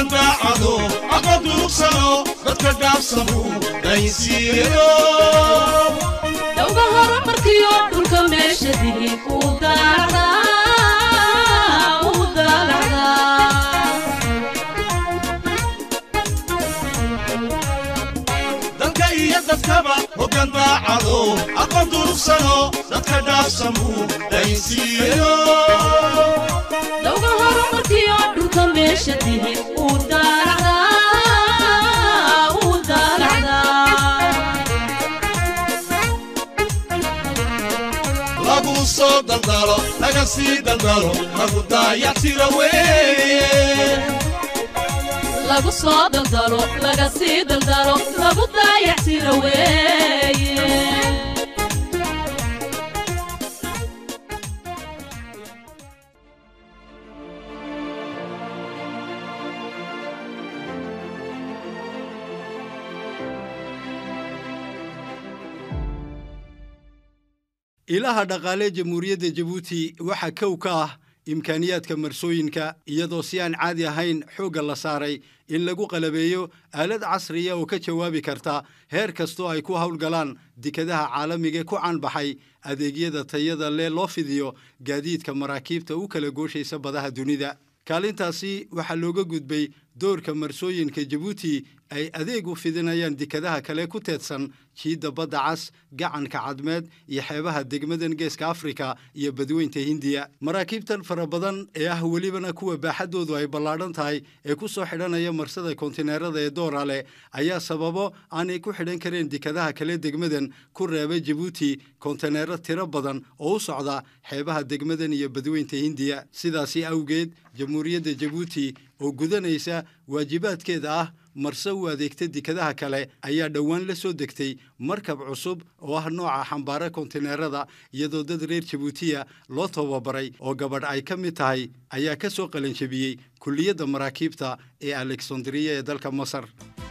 hoggaan daacado aqoon durugsano dadka dhaafsamu daysiiyo dhowga horumarkiyo dhulka meesha digi uu daalacdaa uu daalacdaa dalka iyo dadkaba hoggaan daacado aqoon durugsano dadka dhaafsamu daysiiyo dhowga horumarkiyo dhulka meesha digi uu daalacdaa uu daalacdaa lagu soo daldalo laga sii daldalo lagu daayactira weeye lagu soo daldalo laga sii daldalo lagu daayactira weeye ilaha dhaqaale jamhuuriyadda jabuuti waxaa kow ka ah imkaaniyaadka marsooyinka iyadoo si aan caadi ahayn xoogga la saaray in lagu qalabeeyo aalad casriya oo ka jawaabi karta heer kastoo ay ku howlgalaan dekadaha caalamiga ku caanbaxay adeegyada tayada lee loo fidiyo gaadiidka maraakiibta u kala gooshaysa badaha dunida kaalintaasi waxaa looga gudbay doorka marsooyinka jabuuti ay adeeg u fidinayaan dekadaha kale ku teedsan jiidda badda cas gacanka cadmeed iyo xeebaha degmadan geeska afrika iyo badweynta hindiya maraakiibtan fara badan ee ah welibana kuwa baaxaddoodu ay ballaadhan tahay ee ku soo xidhanaya marsada kontineerada ee doorale ayaa sababo aanay ku xidhan kareen dekadaha kale degmadan ku reeba jabuuti kontineero tiro badan oo u socda xeebaha degmadan iyo badweynta hindiya sidaasi awgeed jamhuuriyadda jabuuti oo gudanaysa waajibaadkeeda ah marse u adeegta dekadaha kale ayaa dhowaan la soo degtay markab cusub oo ah nooca xambaara kontineerada iyadoo dad reer jabuutiya loo tababaray oo gabadh ay ka mid tahay ayaa ka soo qalanjabiyey kulliyadda maraakiibta ee alexandriya ee dalka masar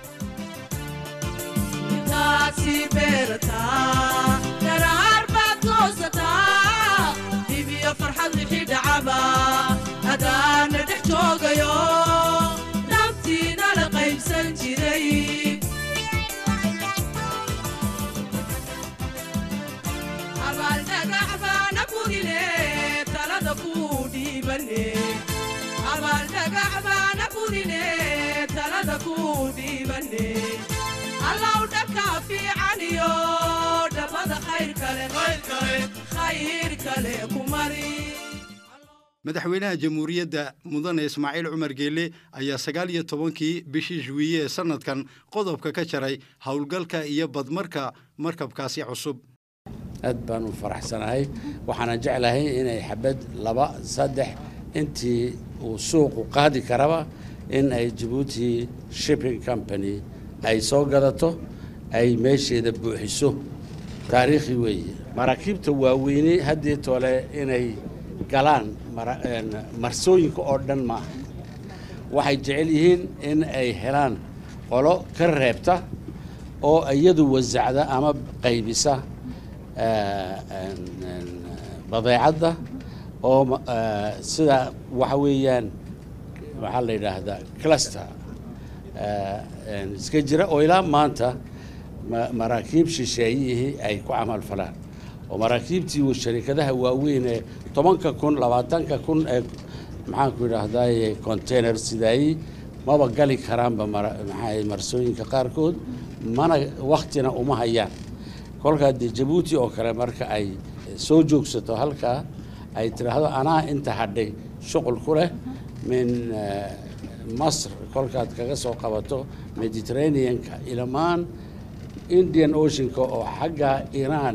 taasi beerataa daraar baad goosataa dibiyo farxad wixii dhacaba adaana dhex joogayo dhabtiina la qaybsan jiray abaaldhagax baana burile talada kuu dhiibane abaaldhagax baana burile talada kuu dhiibane allow dhanka fiican iyo dhabada khayr kale khayr kale ku mari madaxweynaha jamhuuriyadda mudane ismaaciil cumar geele ayaa sagaal iyo tobankii bishii juwiye ee sannadkan qodobka ka jaray howlgalka iyo badmarka markabkaasi cusub aad baan u faraxsanahay waxaana jeclahay inay xabad laba saddex intii uu suuqu qaadi karaba in ay jabuuti shipping company ay soo gadato ay meesheeda buuxiso taariikhi weeye maraakiibta waaweyne haddii tole inay galaan mara- een, marsooyinka oo dhan maaha waxay jecel yihiin in ay helaan qolo ka reebta oo iyadu wasacda ama qaybisa eh, een, een, badeecadda oo ma- eh, sida waxa weeyaan waxaa la yidhaahdaa cluster eh, een, iska jira oo ilaa maanta ma- maraakiib shisheeyihii ay ku camal falaan oo maraakiibtii sharikadaha waaweyn ee tobanka kun labaatanka kun ee maxaanku idhaahdaye container sidaayey maba gali karaanba mara- maxaa marsooyinka qaarkood mana waktina uma hayaan kolkaa dee jabuuti oo kale marka ay soo joogsato halkaa ay tidhaahdo anaa inta hadhay shuqul ku leh min eh, masr kolkaad kaga soo qabato mediterraneanka ilamaan indian oceanka oo xagga iiraan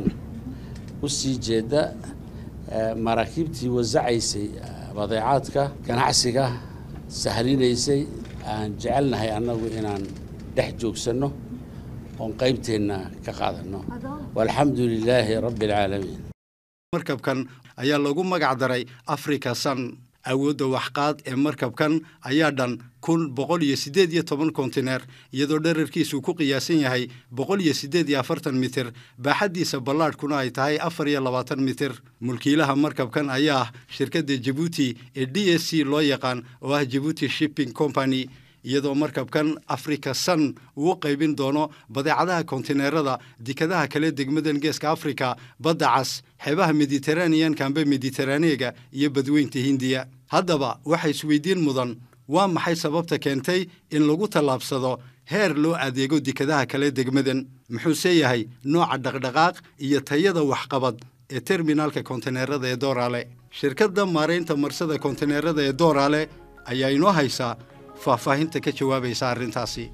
u sii jeeda eh, maraakiibtii wasacaysay eh, badeecaadka ganacsiga sahlinaysay aan jecelnahay annagu inaan dhex joogsanno oon qaybteenna ka qaadanno walxamdu lilaahi rabbi alcaalamiin markabkan ayaa lagu magac daray africa sun awoodda waxqaad ee markabkan ayaa dhan kun boqol iyo siddeed iyo toban kontineer iyadoo dherarkiisu ku qiyaasan yahay boqol iyo siddeed iyo afartan mitir baaxaddiisa ballaadhkuna ay tahay afar iyo labaatan mitir mulkiilaha markabkan ayaa ah shirkadda jabuuti ee d s c loo yaqaan oo ah jabuuti shipping company iyadoo markabkan africa sun uu u qaybin doono badeecadaha kontineerada dekadaha kale degmadan geeska afrika badda cas xeebaha mediteraneanka amba mediteraneega iyo badweynta hindiya haddaba waxa isweydiin mudan waa maxay sababta keentay in lagu tallaabsado heer loo adeego dekadaha kale degmadan muxuuse yahay nooca dhaqdhaqaaq iyo tayada waxqabad ee terminaalka kontineerada ee dooraale shirkadda maaraynta marsada kontineerada ee dooraale ayaa inoo haysaa faahfaahinta ka jawaabaysa arrintaasi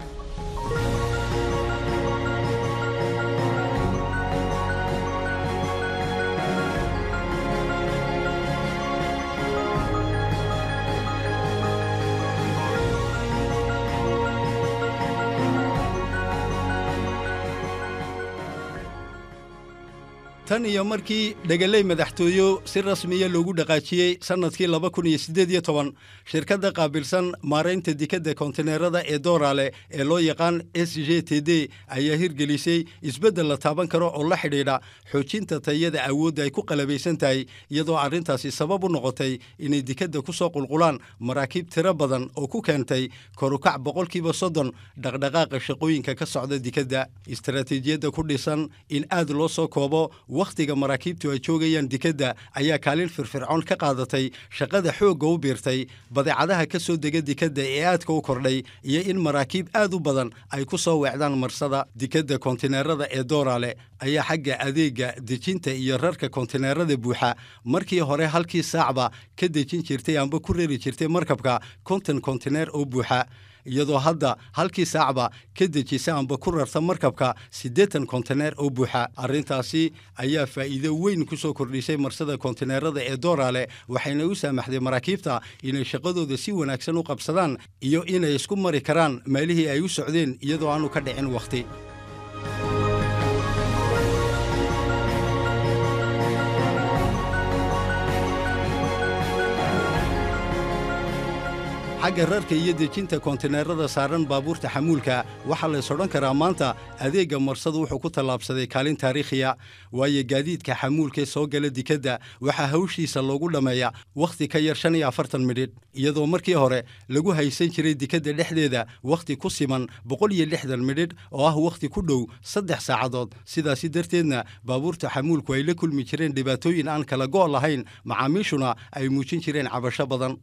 tan iyo markii dhegeley madaxtooyo si rasmiya loogu dhaqaajiyey sannadkii laba kun iyo siddeed iyo toban shirkadda qaabilsan maaraynta dekadda kontineerada ee dooraale ee loo yaqaan s j t d ayaa hirgelisay isbeddel la taaban karo oo la xidhiidha xoojinta tayada awoodda ay ku qalabaysan tahay iyadoo arrintaasi sabab u noqotay inay dekadda ku soo qulqulaan maraakiib tiro badan oo ku keentay korukac boqolkiiba soddon dhaqdhaqaaqa shaqooyinka ka socda dekadda istaraatiijiyadda ku dhisan in aad loo soo koobo wakhtiga maraakiibtu ay joogayaan dekadda ayaa kaalin firfircoon ka qaadatay shaqada xoogga u biirtay badeecadaha ka soo dega dekadda ee aadka u kordhay iyo in maraakiib aad u badan ay ku soo weecdaan marsada dekadda kontineerada ee dooraale ayaa xagga adeegga dejinta iyo rarka kontineerada buuxa markii hore halkii saacba ka dejin jirtay amba ku rari jirtay markabka konton kontineer oo buuxa iyadoo hadda halkii saacba ka dejisa amba ku rarta markabka siddeetan kontineer oo buuxa arrintaasi ayaa faa'iido weyn ku soo kordhisay marsada kontineerada ee dooraale waxayna u saamaxday maraakiibta inay shaqadooda si wanaagsan u qabsadaan iyo inay isku mari karaan meelihii ay u socdeen iyadoo aanu ka dhicin wakhti xagga rarka iyo dejinta kontineerada saaran baabuurta xamuulka waxaa lays odhan karaa maanta adeegga marsadu wuxuu ku tallaabsaday kaalin taariikhiya waayo gaadiidka xamuulkaee soo gala dekadda waxaa hawshiisa loogu dhammeeya wakhti ka yar shan iyo afartan midhidh iyadoo markii hore lagu haysan jiray dekadda dhexdeeda wakhti ku siman boqol iyo lixdan midhidh oo ah wakhti ku dhow saddex saacadood sidaasi darteedna baabuurta xamuulku ay la kulmi jireen dhibaatooyin aan kala go' lahayn macaamiishuna ay muujin jireen cabasho badan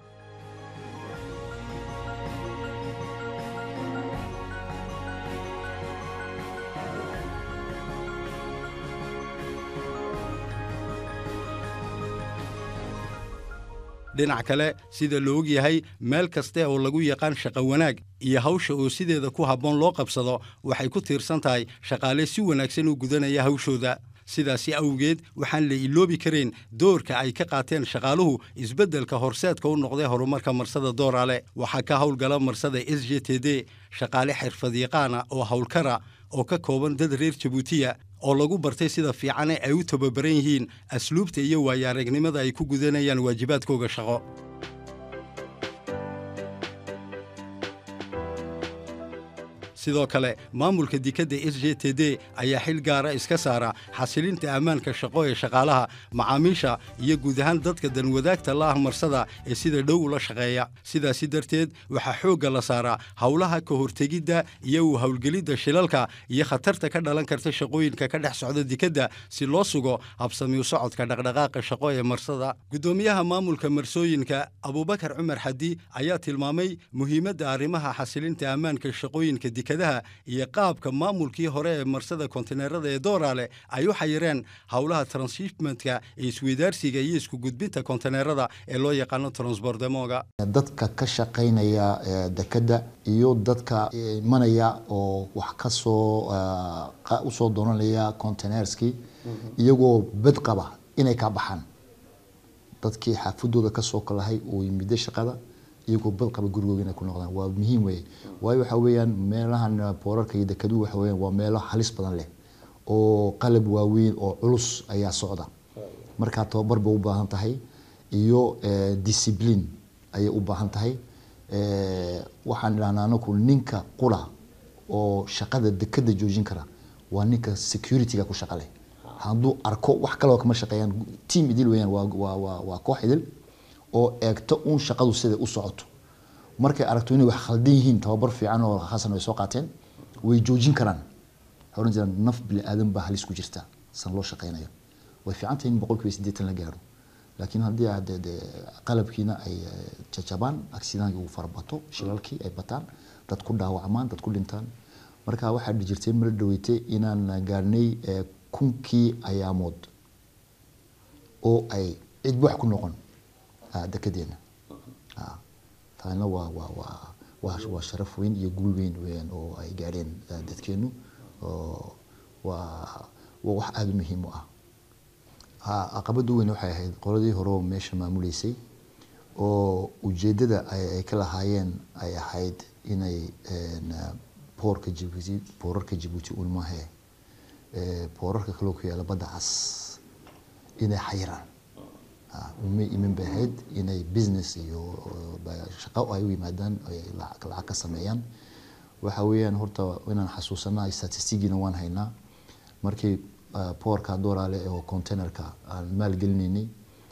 dhinac kale sida la og yahay meel kaste oo lagu yaqaan shaqo wanaag iyo hawsha oo sideeda ku habboon loo qabsado waxay ku tiirsan tahay shaqaale si wanaagsan u gudanaya hawshooda sidaasi awgeed waxaan la iloobi karayn doorka ay ka qaateen shaqaaluhu isbeddelka horseedka u noqday horumarka marsada dooraale waxaa ka howlgala marsada s j t d shaqaale xirfadyaqaana oo howlkara oo ka kooban dad reer jabuutiya oo lagu bartay sida fiicane ay u tababaran yihiin asluubta iyo waayo aragnimada ay ku gudanayaan waajibaadkooga shaqo sidoo kale maamulka dekadda s j t d ayaa xil gaara iska saara xasilinta ammaanka shaqo ee shaqaalaha macaamiisha iyo guud ahaan dadka danwadaagta la ah marsada ee sida dhow ula shaqeeya sidaasi darteed waxaa xoogga la saaraa howlaha ka hortegidda iyo u howlgelidda shilalka iyo khatarta ka dhalan karta shaqooyinka ka dhex socda dekadda si loo sugo habsamiu socodka dhaqdhaqaaqa shaqo ee marsada guddoomiyaha maamulka marsooyinka abuubakar cumar xadi ayaa tilmaamay muhiimadda arrimaha xasilinta ammaanka shaqooyinka dekadaha iyo qaabka maamulkii hore ee marsada kontineerada ee dooraale ay u xayireen howlaha transshipmentka ee isweydaarsiga iyo isku gudbinta kontineerada ee loo yaqaano transbordemoga dadka ka shaqaynaya eh, dekadda iyo dadka eh, imanaya oo wax ka soo eh, qa- usoo doonanaya containerskii iyagoo bad qaba inay ka baxaan dadkii xaafadooda kasoo kalahay oo yimida shaqada iyagoo bad qaba gurigooga inay ku noqdaan waa muhiim weye waayo waxa weeyaan meelahan boorarka iyo dekeduhu waxa weeyaan waa meelo halis badan leh oo qalab waaweyn oo culus ayaa socda markaa tababar bay u baahan tahay iyo eh, discipline ayay u baahan tahay Eh, waxaan idhahnaa anaku ninka qura oo shaqada dekada joojin kara waa ninka securityga ku shaqa leh hadduu arko wax kaloo kama shaqeeyaan team idil weeyaan waa waa waa waa koox idil oo eegto uun shaqadu sida u socoto markay aragto inay wax khaldan yihiin tababar fiican oo hasan ay soo qaateen way joojin karaan waxay oran jiraan naf bini aadan baa halis ku jirta san loo shaqeynayo way fiican tahay in boqolkiiba siddeetan la gaaro laakiin haddii aad de- de qalabkiina ay eh, jajabaan accidentki uu farabato shilalkii ay bataan dad ku dhaawacmaan dad ku dhintaan marka waxaa dhici jirtay mala dhaweytay inaan gaarnay eh, kunkii ayaamood oo ay cid wax ku noqon ah, dekedeena Ah, taana waa waa waa waa waa sharaf weyn iyo guul weyn weeyaan oo ay gaadheen eh, dadkeenu oo waa waa wax aada u muhiim u ah ha caqabada weyn waxay ahayd qoladii hore oo meesha maamuleysay oo ujeedada ay ay ka lahaayeen ay ahayd inay een, eh, boorka jibuuti boorarka jibuuti un maahe eh, boorarka kaloo ku yaala badda cas inay xayiraan Ah, uma imin bay ahayd inay business iyo uh, ba- shaqo ay u yimaadaan ay lacag lacag ka sameeyaan waxa weeyaan horta inaan xasuusanaa statistigiina waan haynaa markii uh, poorka doolaale oo containerka aan maalgelinaynay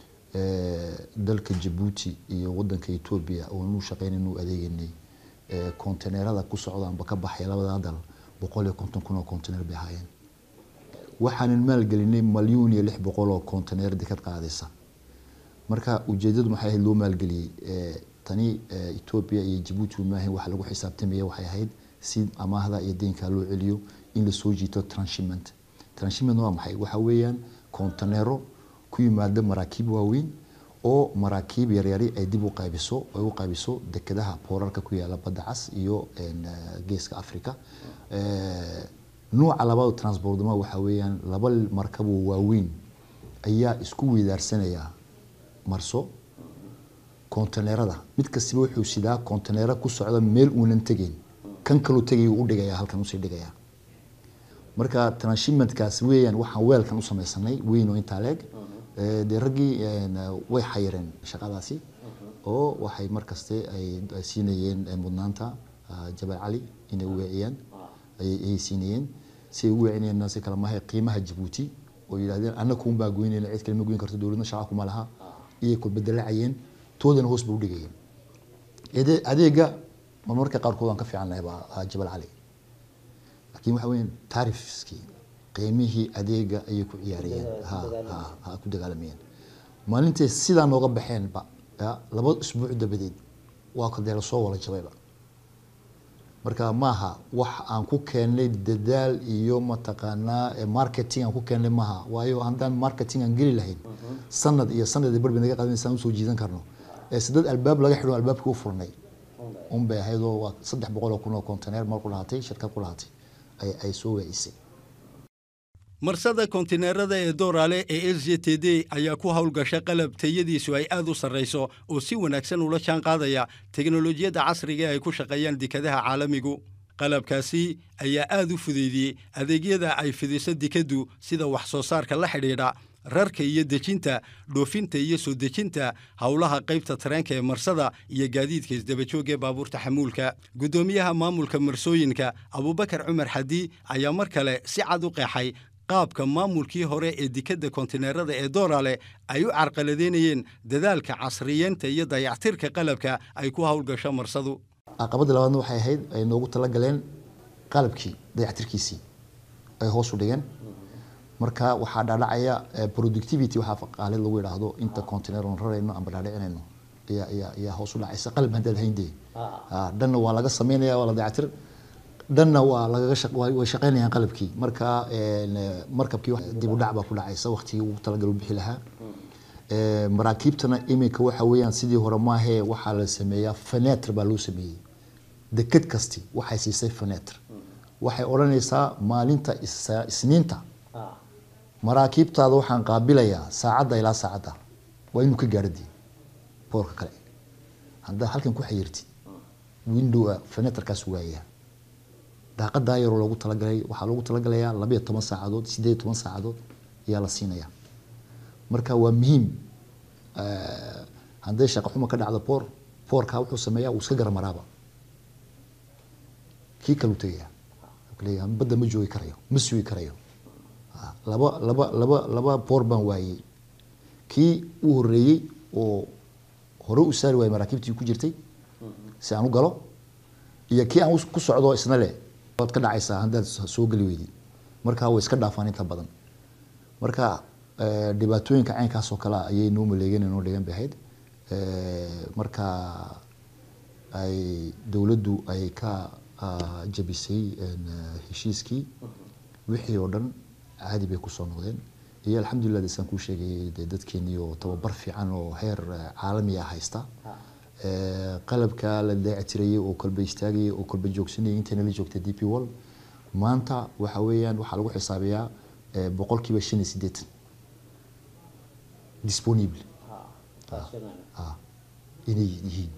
eh, dalka jabuuti iyo wadanka etoobiya oonu u shaqeynaynu u adeegaynay eh, containerada ku socdaanba ka baxay labadaa dal boqol iyo konton kun oo container bay ahaayeen waxaanan maalgelinay malyuun iyo lix boqol oo container dekad qaadaysa marka ujeedadu maxay ahayd loo maalgeliyey Eh, tani eh, etoobiya iyo jabuuti maahan waxa lagu xisaabtamaya waxay ahayd si amaahda iyo deynka loo celiyo in lasoo jiito transhipment transhipment waa maxay waxa weeyaan kontaneero ku yimaada maraakiib waaweyn oo maraakiib yaryari ay dib u qaybiso ay u qaybiso dekedaha boorarka ku yaala badda cas iyo een, eh, geeska africa Eh, nuuca labaad transportma waxa weeyaan laba markab oo waaweyn ayaa isku weydaarsanaya marso kontaneerada mid kastiba wuxuu sidaa kontaneero ku socda meel uunan tegeyn kan kaloo tegaya u dhigaya halkan usii dhigaya marka transhimentkaas weeyaan waxaan weelkan u samaysanay weyn oo intaa leeg Eh, dee raggii een, way xayireen shaqadaasi oo waxay markaste ay ay siinayeen eh, mudnaanta ah, jabal cali inay u weeciyaan ayay ayay siinayeen si ay u weecinayeenna si kale maaha qiimaha jabuuti oo yidhahdeen annaga kuun baa goynayna cid kale ma goyn karto dowladna shaqa kuma laha iyay kulbedelacayeen toodana hoos ba u dhigayeen Ade- adeega marmarka qaarkood waan ka fiicannahay baa ah, jabal cali laakiin waxa weeyaan taarifskii qiimihii adeega ayay ku ciyaarayeen ha ha ha ku dagaalamayeen maalintay sidaa nooga baxeenba ya laba isbuuc dabadeed waa kadee lasoo wala jabayba marka maaha wax aan ku keennay dadaal iyo mataqaanaa eh, marketing aan ku keennay maaha waayo haddaan marketing aan geli lahayn sanad iyo sanad iyo barbi naga qaadanaysaan usoo jiidan karno ee sidad albaab laga xidho albaabkii u furnay un bay ahayd oo waa saddex boqol oo kun oo container mar ku lahaatay shirkad ku lahaatay ay ay soo waacisay marsada kontineerada ee dooraale ee s j t d ayaa ku howlgasha qalab tayadiisu ay aad u sarrayso oo si wanaagsan ula jaan qaadaya teknolojiyadda casriga ee ay ku shaqeeyaan dekadaha caalamigu qalabkaasi ayaa aad u fudeydiyey adeegyada ay fidiso dekaddu sida wax soo saarka la xidhiidha rarka iyo dejinta dhoofinta iyo soo dejinta howlaha qaybta tareenka ee marsada iyo gaadiidka isdabajoog ee baabuurta xamuulka guddoomiyaha maamulka marsooyinka abubakar cumar xadi ayaa mar kale si cad u qeexay qaabka maamulkii hore ee dekadda kontineerada ee doorale ay u carqaladeynayeen dadaalka casriyeenta iyo dayactirka qalabka ay ku howlgasho marsadu caqabadda labaadna waxay ahayd ay noogu talagaleen qalabkii dayactirkiisii ay hoos u dhigeen marka waxaa dhaadhacaya eh, productivity waxaa faqaalid lagu yidhaahdo inta container oon rarayno amba dhaadhicinayno ayaa ayaa ayaa hoos u dhacaysa qalab haddaad hayndee Ah, dhanna waa laga sameynaya waa la dayactir dhanna waa lagaga shaq- way way shaqeynayaan qalabkii marka een, eh, markabkii wax- dib u dhac baa ku dhacaysa waqtigii uu talagal u bixi lahaa Eh, maraakiibtana iminka waxa weeyaan sidii hore maahee waxaa la sameeyaa fenetre baa loo sameeyey deked kasti waxay siisay fenetre waxay odhanaysaa maalinta is- isniinta maraakiibtaada waxaan qaabilayaa saacadda ilaa saacadda waa inuu ka gaadhadi boorka kale haddaa halkan ku xayirtid windowa fenetrkaas waaya daaqadaa yaroo loogu talagalay waxaa loogu talagalayaa labayo toban saacadood sideed iyo toban saacadood ayaa la siinayaa marka waa muhiim Eh, hadday shaqo xumo ka dhacdo boor boorka wuxuu sameeyaa uu iska garamaraaba kii kalu tegaya Wuxuu leeyahay badda ma joogi karayo ma sugi karayo Ah, laba laba laba laba boor baan waayey kii u horeeyey oo hore u saari waayey maraakiibtii ku jirtay si aan u galo iyo kii aan ku socdo isna leh waad ka dhacaysaa haddaad soo geli weydi marka way iska dhaafaan inta badan marka dhibaatooyinka caynkaas oo kale ayay noo maleegeen noo dhigan bay ahayd marka ay dowladdu ay ka jabisay heshiiskii wixii oo dhan caadi bay kusoo noqdeen iyo alxamdulilah desaan kuu sheegayay dee dadkeenii oo tababar fiican oo heer caalamiya haysta qalabka la daacitirayay oo kolba istaagayay oo kolba joogsanayay intayna la joogtay d p wall maanta waxa weeyaan waxaa lagu xisaabiyaa boqolkiiba shan iyo siddeetan disponible inay yihiin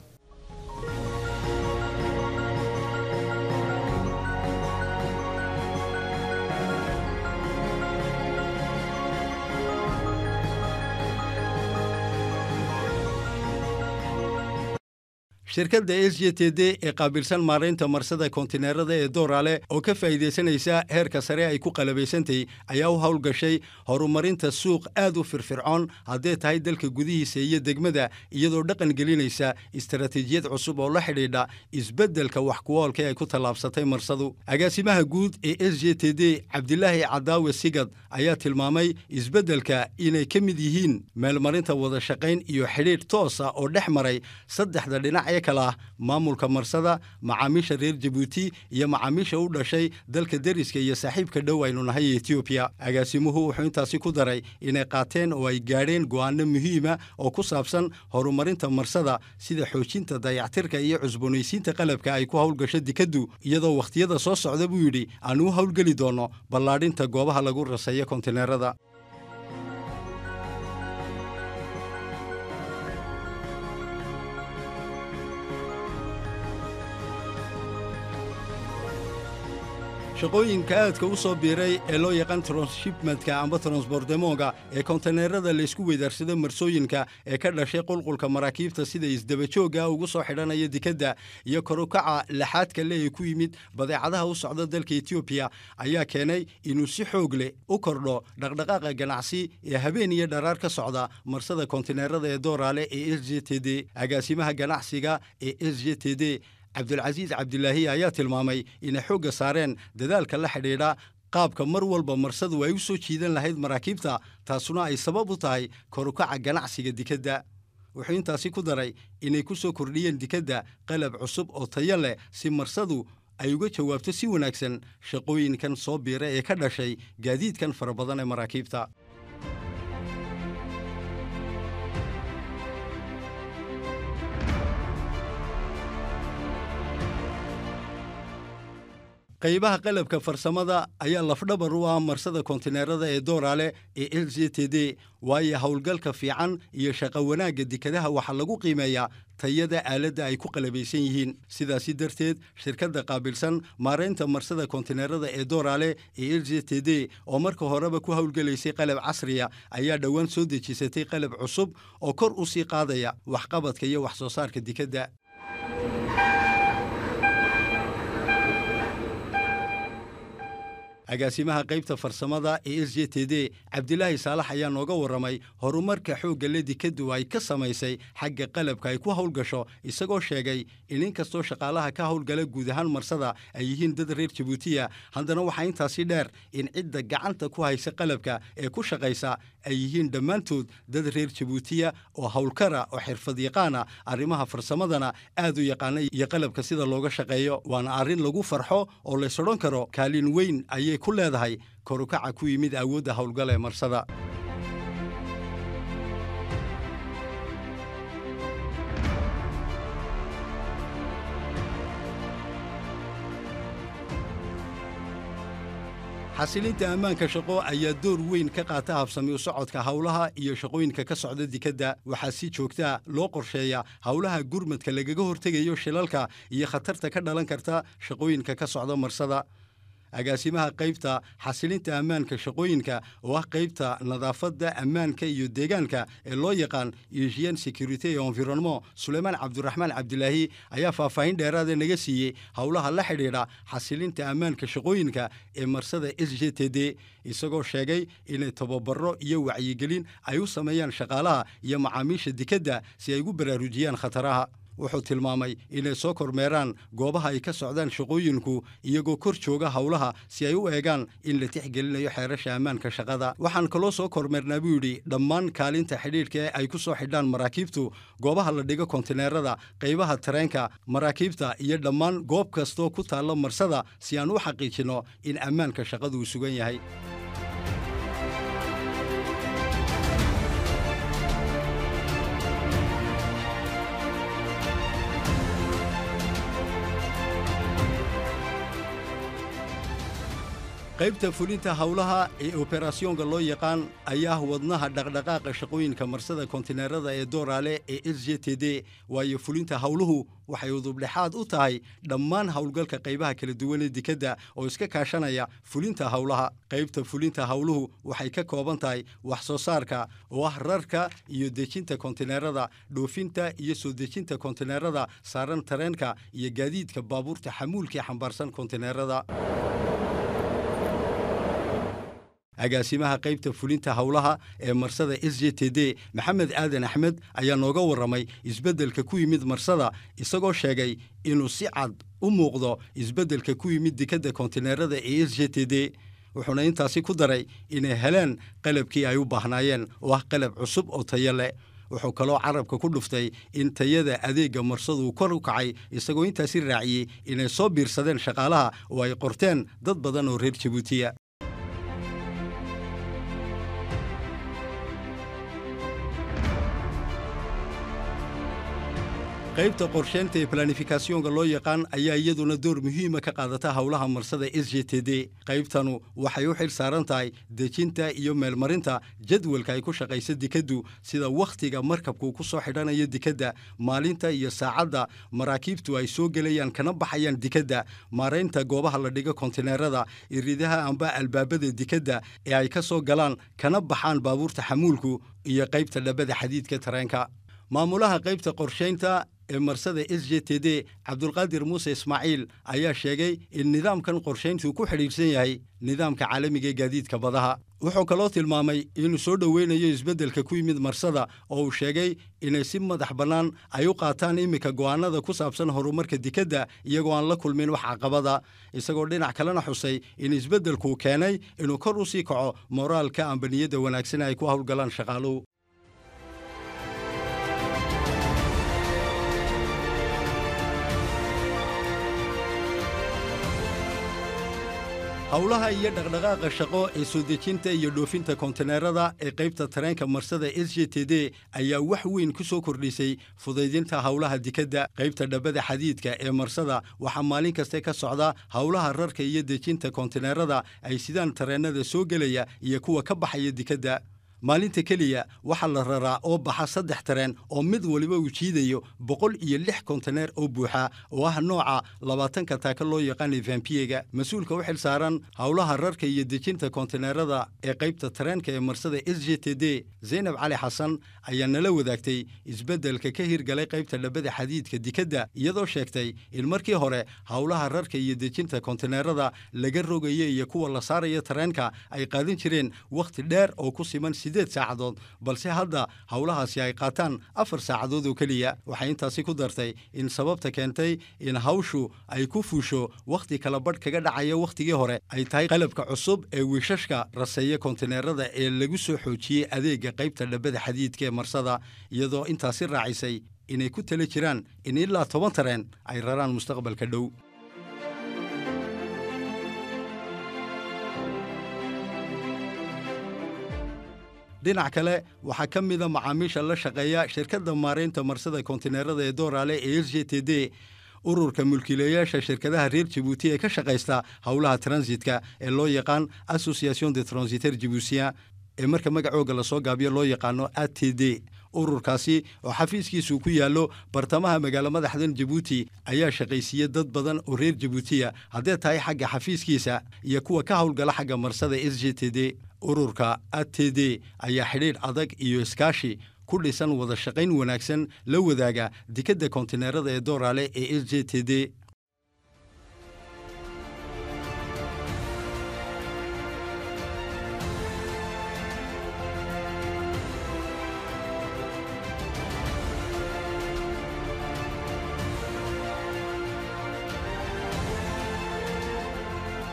shirkadda s j t d ee qaabilsan maaraynta marsada kontineerada ee dooraale oo ka faa'iidaysanaysa heerka sare ay ku qalabaysantay ayaa u howlgashay horumarinta suuq aad u firfircoon haddee tahay dalka gudihiisa iyo degmada iyadoo dhaqan gelinaysa istaraatiijiyad cusub oo la xidhiidha isbeddelka wax kuwoolka ay ku tallaabsatay marsadu agaasimaha guud ee s j t d cabdilaahi cadaawe sigad ayaa tilmaamay isbeddelka inay ka mid yihiin meelmarinta wada shaqayn iyo xidhiidh toosa oo dhex maray saddexda dhinac ee kale ah maamulka marsada macaamiisha reer jabuuti iyo macaamiisha u dhashay dalka deriska iyo saaxiibka dhow aynu nahay etoobiya agaasimuhu wuxuu intaasi ku daray inay qaateen oo ay gaadheen go'aano muhiima oo ku saabsan horumarinta marsada sida xoojinta dayactirka iyo cusboonaysiinta qalabka ay ku howlgasho dikaddu iyadoo wakhtiyada soo socda buu yidhi aanu u howlgeli doonno ballaadhinta goobaha lagu raseeyo kontineerada shaqooyinka aadka u soo biiray ee loo yaqaan transhipmentka amba transbordemonga ee kontineerada laysku weydaarsado marsooyinka ee ka dhashay qulqulka maraakiibta sida isdabajoogga ugu soo xidhanaya dikadda iyo korukaca laxaadka le ee ku yimid badeecadaha u socda dalka etoobiya ayaa keenay inuu si xoog leh u kordho dhaqdhaqaaqa ganacsi ee habeen iyo dharaar ka socda marsada kontineerada ee dooraale ee s j t d agaasimaha ganacsiga ee s j t d cabdulcasiis cabdilaahi ayaa tilmaamay inay xoogga saareen dadaalka la xidhiidha qaabka mar walba marsadu ay u soo jiidan lahayd maraakiibta taasuna ay sabab u tahay korukaca ganacsiga dikadda wuxuu intaasi ku daray inay ku soo kordhiyeen dikadda qalab cusub oo tayo leh si marsadu ay uga jawaabto si wanaagsan shaqooyinkan soo biira ee ka dhashay gaadiidkan fara badan ee maraakiibta qaybaha qalabka farsamada ayaa lafdhabar u ah marsada kontineerada ee dooraale ee l j t d waayo howlgalka fiican iyo shaqo wanaagga dekadaha waxaa lagu qiimeeyaa tayada aaladda ay ku qalabaysan yihiin sidaasi darteed shirkadda qaabilsan maaraynta marsada kontineerada ee dooraale ee l j t d oo marka horeba ku howlgelaysay qalab casriya ayaa dhowaan soo dejisatay qalab cusub oo kor u sii qaadaya waxqabadka iyo wax soo saarka dikadda agaasimaha qaybta farsamada ee s j t d cabdilaahi saalax ayaa nooga warramay horumarka xoogga le dikaddu ay ka samaysay xagga qalabka ay ku howlgasho isagoo sheegay in inkastoo shaqaalaha ka howlgala guud ahaan marsada ay yihiin dad reer jabuutiya haddana waxaa intaasi dheer in cidda gacanta ku haysa qalabka ee ku shaqaysa ay yihiin dhammaantood dad reer jabuutiya oo howlkara oo xirfad yaqaana arrimaha farsamadana aad u yaqaana iyo qalabka sida looga shaqeeyo waana arrin lagu farxo oo lays odhan karo kaalin weyn ayay ku leedahay korukaca ku yimid awoodda howlgal ee marsada xasilinta ammaanka shaqo ayaa door weyn ka qaata habsami u socodka howlaha iyo shaqooyinka ka socda dikadda waxaa si joogtaa loo qorsheeya howlaha gurmadka lagaga hortegayo shilalka iyo khatarta ka dhalan karta shaqooyinka ka socda marsada agaasimaha qaybta xasilinta ammaanka shaqooyinka oo ah qaybta nadaafadda ammaanka iyo deegaanka ee loo yaqaan eugien security environnement suleymaan cabdiraxmaan cabdilaahi ayaa faahfaahin dheeraada naga siiyey howlaha la xidhiidha xasilinta ammaanka shaqooyinka ee marsada s j t d isagoo sheegay inay tababaro iyo wacyigelin ay u sameeyaan shaqaalaha iyo macaamiisha dikadda si ay ugu baraarujiyaan khataraha wuxuu tilmaamay inay soo kormeeraan goobaha ay ka socdaan shaqooyinku iyagoo kor jooga howlaha si ay u eegaan in la tixgelinayo xeerasha ammaanka shaqada waxaan kaloo soo kormeernaa buu yidhi dhammaan kaalinta xidhiidhka ee ay ku soo xidhaan maraakiibtu goobaha la dhigo kontineerada qaybaha tareenka maraakiibta iyo dhammaan goob kastoo ku taalla marsada si aan u xaqiijinno in ammaanka shaqadu uu sugan yahay qaybta fulinta howlaha ee oberasyoonka loo yaqaan ayaa ah wadnaha dhaqdhaqaaqa shaqooyinka marsada kontineerada ee dooraale ee s j t d waayo fulinta howluhu waxay udubdhexaad u tahay dhammaan howlgalka qaybaha kala duwan ee dekedda oo iska kaashanaya fulinta howlaha qaybta fulinta howluhu waxay ka kooban tahay wax soo saarka oo ah rarka iyo dejinta kontineerada dhoofinta iyo soo dejinta kontineerada saaran tareenka iyo gaadiidka baabuurta xamuulkaee xambaarsan kontineerada agaasimaha qaybta fulinta howlaha ee marsada s j t d maxamed aadan axmed ayaa nooga warramay isbeddelka ku yimid marsada isagoo sheegay inuu si cad u muuqdo isbeddelka ku yimid dekedda kontineerada ee s j t d wuxuuna intaasi ku daray inay heleen qalabkii ay u baahnaayeen oo ah qalab cusub oo tayo leh wuxuu kaloo carabka ku dhuftay in tayada adeegga marsadu kor u kacay isagoo intaasi raaciyey inay soo biirsadeen shaqaalaha oo ay qorteen dad badan oo reer jabuutiya qaybta qorsheynta ee planifikasyonka loo yaqaan ayaa iyaduna door muhiima ka qaadata howlaha marsada s j t d qaybtanu waxay u xil saaran tahay dejinta iyo meelmarinta jadwalka ay ku shaqaysa dekeddu sida wakhtiga markabku ku soo xidhanayo dekedda maalinta iyo saacadda maraakiibtu ay soo gelayaan kana baxayaan dekedda maaraynta goobaha la dhigo kontineerada iridaha amba albaabada dekedda ee ay ka soo galaan kana baxaan baabuurta xamuulku iyo qaybta dhabada xadiidka tareenka maamulaha qaybta qorshaynta ee marsada s j t d cabdulqaadir muuse ismaaciil ayaa sheegay in nidaamkan qorshayntu ku xidhiidhsan yahay nidaamka caalamiga ee gaadiidka badaha wuxuu kaloo tilmaamay inuu soo dhoweynayo isbeddelka ku yimid marsada oo uu sheegay inay si madax bannaan ay u qaataan iminka go'aanada ku saabsan horumarka dekedda iyagoo aan la kulmin wax caqabada isagoo dhinac kalena xusay in isbeddelkuu keenay inuu kor u sii kaco moraalka ambaniyadda wanaagsan ay ku howlgalaan shaqaaluhu howlaha iyo dhaqdhaqaaqa shaqo ee soo dejinta iyo dhoofinta kontineerada ee qaybta tareenka marsada s j t d ayaa wax weyn ku soo kordhisay fudaydinta howlaha dekedda qaybta dhabada xadiidka ee marsada waxaa maalin kaste ka socda howlaha rarka iyo dejinta kontineerada ay sidaan tareennada soo gelaya iyo kuwa ka baxaya dekedda maalinta keliya waxaa la raraa oo baxa saddex tareen oo mid waliba uu jiidayo boqol iyo lix kontineer oo buuxa oo ah nooca labaatanka taaka loo yaqaanay vampiyega mas-uulka u xil saaran howlaha rarka iyo dejinta kontineerada ee qaybta tareenka ee marsada s j t d zaynab cali xasan ayaa nala wadaagtay isbeddelka ka hirgalay qaybta dhabada xadiidka dekedda iyadoo sheegtay in markii hore howlaha rarka iyo dejinta kontineerada laga rogaya iyo kuwa la saaraya tareenka ay qaadan jireen wakhti dheer oo ku siman sideed saacadood balse hadda howlahaasi ay qaataan afar saacadood oo keliya waxay intaasi ku dartay in sababta keentay in hawshu ay ku fuusho wakhti kala badh kaga dhacaya wakhtigii hore ay tahay qalabka cusub ee wiishashka raseeya kontineerada ee lagu soo xoojiyey adeegga qaybta dhabada xadiidka ee marsada iyadoo intaasi raacisay inay ku tala jiraan in ilaa toban tareen ay raraan mustaqbalka dhow dhinac kale waxaa ka mida macaamiisha la shaqeeya shirkadda maaraynta marsada kontineerada ee dooraale ee s j t d ururka mulkiilayaasha shirkadaha reer jabuuti ee ka shaqaysta howlaha transitka ee loo yaqaan association de transiter jibuusiya ee marka magacooga lasoo gaabiyo loo yaqaano a t d ururkaasi oo xafiiskiisu ku yaallo bartamaha magaalo madaxdan jabuuti ayaa shaqaysiiya dad badan oo reer jabuutiya haddee tahay xagga xafiiskiisa iyo kuwa ka howlgala xagga marsada s j t d ururka a t d ayaa xidhiidh adag iyo iskaashi ku dhisan wada shaqayn wanaagsan la wadaaga dekedda kontineerada ee dooraale ee s j t d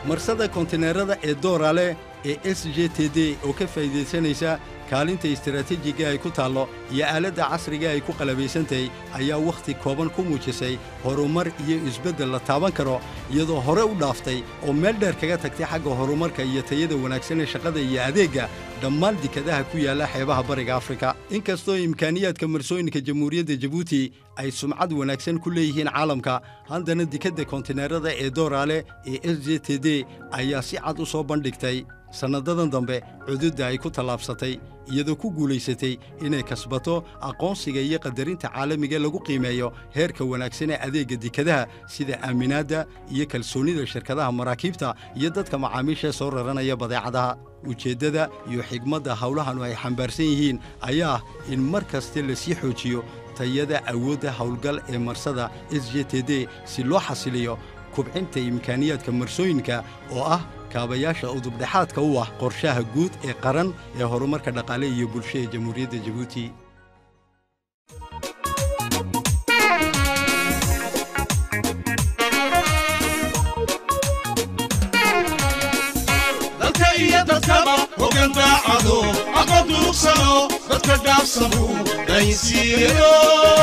marsada kontineerada ee doorale ee s j t d oo ka faa'iidaysanaysa kaalinta istaraatiijiga ay ku taallo iyo aaladda casriga ay ku qalabaysan tahay ayaa wakhti kooban ku muujisay horumar iyo isbeddel la taaban karo iyadoo hore u dhaaftay oo meel dheer kaga tagtay xagga horumarka iyo tayada wanaagsan ee shaqada iyo adeegga dhammaan dekadaha ku yaalla xeebaha bariga afrika inkastoo imkaaniyaadka marsooyinka jamhuuriyadda jabuuti ay sumcad wanaagsan ku leeyihiin caalamka haddana dekadda kontineerada ee dooraale ee s j t d ayaa si cad u soo bandhigtay sannadadan dambe cududda ay ku tallaabsatay iyadoo ku guulaysatay inay kasbato aqoonsiga iyo qadarinta caalamiga lagu qiimeeyo heerka wanaagsan ee adeegga dekadaha sida aaminaadda iyo kalsoonnida shirkadaha maraakiibta iyo dadka macaamiisha soo raranaya badeecadaha ujeeddada iyo xigmadda howlahanu ay xambaarsan yihiin ayaa ah in mar kaste lasii xoojiyo tayada awoodda howlgal ee marsada s j t d si loo xasiliyo kubcinta imkaaniyaadka marsooyinka oo ah kaabayaasha udubdhexaadka u ah qorshaha guud ee qaran ee horumarka dhaqaale iyo bulsho ee jamhuuriyadda jabuuti dalka iyo dadkaba hogan daacado aqoon durugsano dadka dhaafsamu dhaynsiiyo